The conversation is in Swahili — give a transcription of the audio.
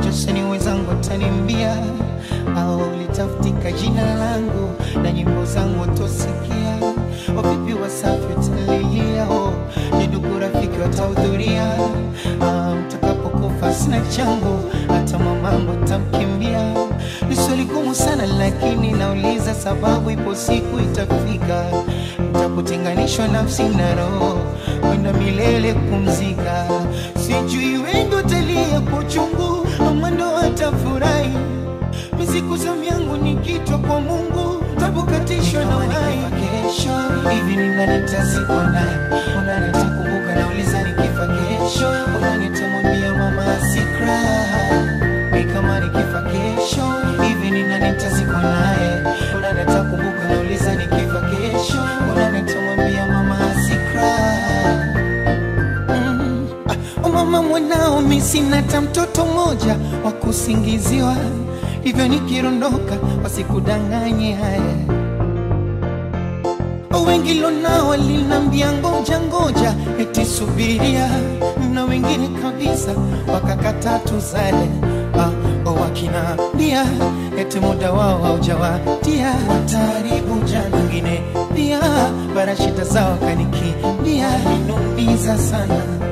wasanii wenzangu watanimbia au litafutika jina langu na nyimbo zangu watosikia wavipi wasafi watalilia oh, nidugu rafiki watahudhuria ah, mtakapokufa sina changu hata mamangu tamkimbia ni swali gumu sana lakini nauliza sababu ipo siku itafika mtakutenganishwa nafsi na roho kwenda milele kumzika sijui wengi watalia kwa uchungu ama ndo watafurahi misiku za vyangu nikitwa kwa mungu tabukatishwa na uhai kesho hivi ninganitazikwa naye unanitakumbuka nauliza nikifa kesho unanitamwambia mama asikra ni kama nikifa kesho hivi ninanitazikwa naye unanitakumbuka nauliza nikifa kesho unanitamwambia mama asikra Mm. Ah, mama mwanao mi sina hata mtoto mmoja wa kusingiziwa hivyo nikirondoka wasikudanganye haya wengi lonao walinambia ngoja ngoja eti subiria na wengine kabisa wakakata tuzale ah, wakinambia eti muda wao haujawadia wataharibu jana wengine pia bara shida zao kanikimbia inumiza sana